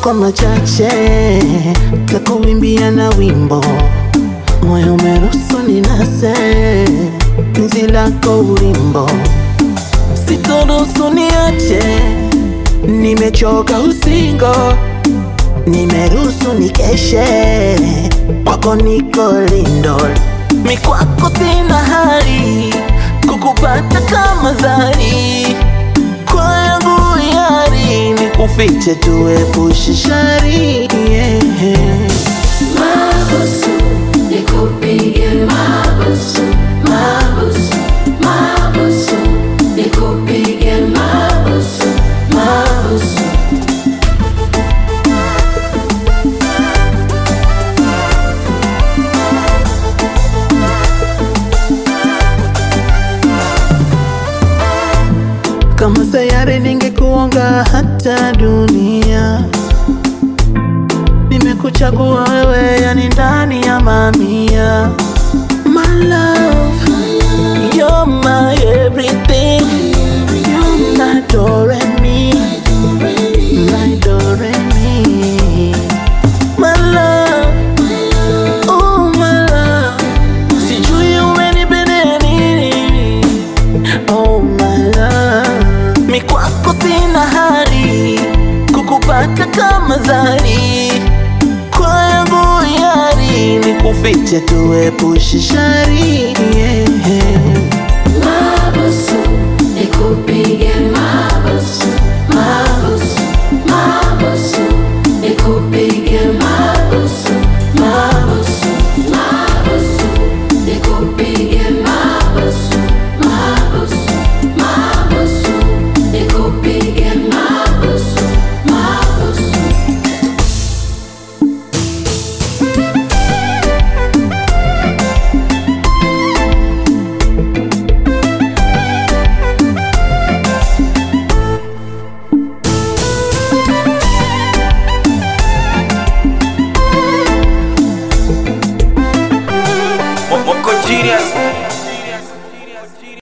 kwa machache takuimbia na wimbo moyo umeruhusu ninase penzi lako ulimbo sikuruhusu niache nimechoka usingo nimeruhusu nikeshe kwako niko lindo mikwako sina hali kukupata kama zari kwa yangu yari nikufiche tuepushe shari yeah. Mabusu, nikupige mabusu, mabusu, mabusu, nikupige mabusu, mabusu. Kama sayari ningekuonga hata dunia. Nimekuchagua wewe, yani ndani ya mamia. My love, you're my everything. You're my do re mi, my do re mi. My love, oh my love, sijui umenipendea nini. Oh my love, mi kwako sina hali kukupata kama zari kwa yangu yari nikufiche tuepushe shari yeah.